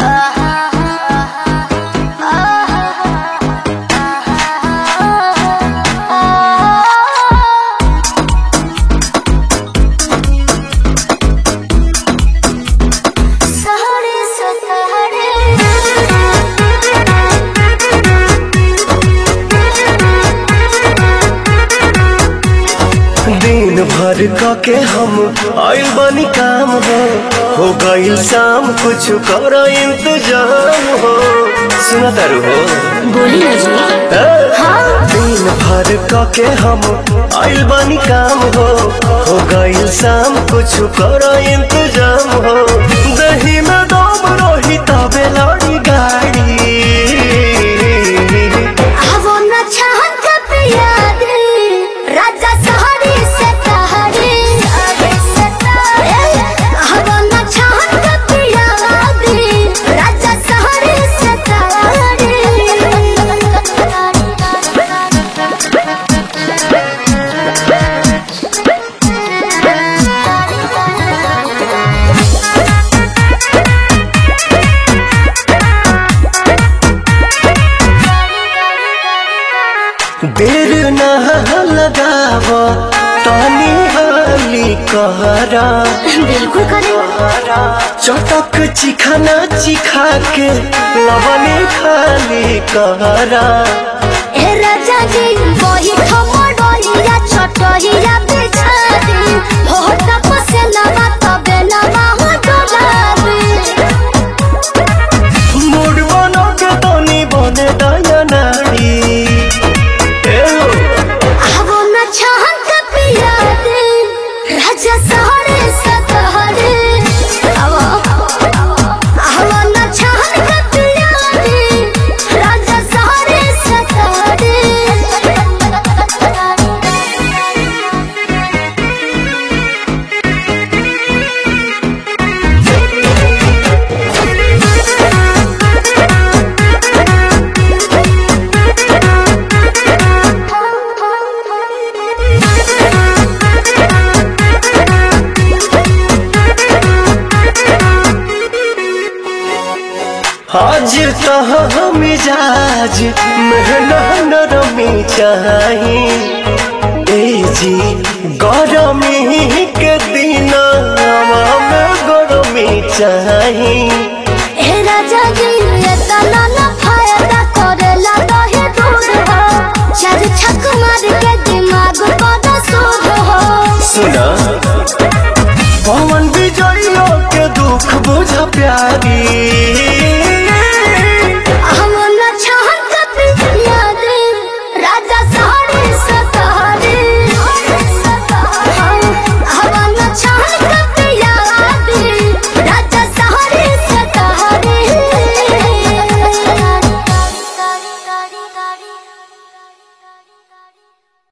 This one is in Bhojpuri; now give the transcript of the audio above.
सहरे दिन भर क के हम आइल बनी काम हो हो गइल शाम कुछ कर इंतजाम हो सुना तारू हो बोली ना जी ए? हाँ दिन भर क के हम आइल बनी काम हो हो गइल शाम कुछ कर इंतजाम हो दही में दम रही तबे लड़ी गाड़ी आवो न चाहत का पियाद राजा सहरी से तहरी आवो न चाहत का पियाद राजा सहरी से देर न लगाव तनी हाली कहरा बिल्कुल करे चटक चिखाना चिखा के लवने खाली कहरा ए राजा जी वही खमडोरिया छोटहिया बिछादी हो तपसे लगा तबे लगा हो डोलाबी मूड बनो के तनी बने दया नारी ए हो, आवो न चाहत का पिया दे राजा सहरे सतहरे आवो आवो न चाहत का पिया दे राजा सहरे आज कहाँ मिजाज महना नरमी चाही ए जी गरमी के दिन में गरमी चाही